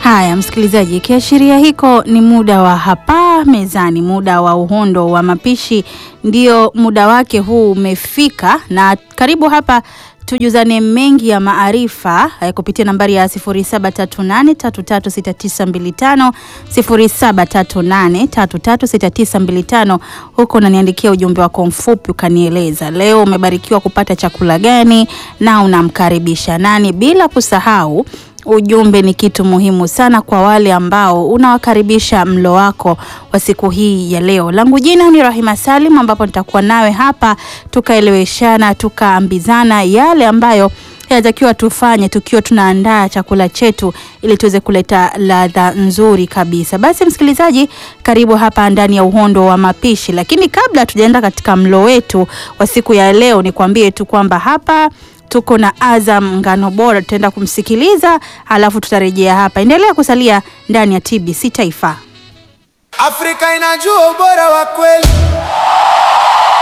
Haya msikilizaji, kiashiria hiko ni muda wa hapa mezani, muda wa uhondo wa mapishi, ndio muda wake huu umefika, na karibu hapa tujuzane mengi ya maarifa eh, kupitia nambari ya 0738336925 0738336925. Huko unaniandikia ujumbe wako mfupi ukanieleza leo umebarikiwa kupata chakula gani na unamkaribisha nani, bila kusahau ujumbe ni kitu muhimu sana kwa wale ambao unawakaribisha mlo wako wa siku hii ya leo. Langu jina ni Rahima Salim, ambapo nitakuwa nawe hapa tukaeleweshana, tukaambizana yale ambayo yanatakiwa tufanye tukiwa tunaandaa chakula chetu ili tuweze kuleta ladha nzuri kabisa. Basi msikilizaji, karibu hapa ndani ya uhondo wa mapishi, lakini kabla tujaenda katika mlo wetu wa siku ya leo, nikwambie tu kwamba hapa tuko na Azam Ngano Bora, tutaenda kumsikiliza halafu tutarejea hapa. Endelea kusalia ndani ya TBC Taifa. Afrika inajua ubora wa kweli.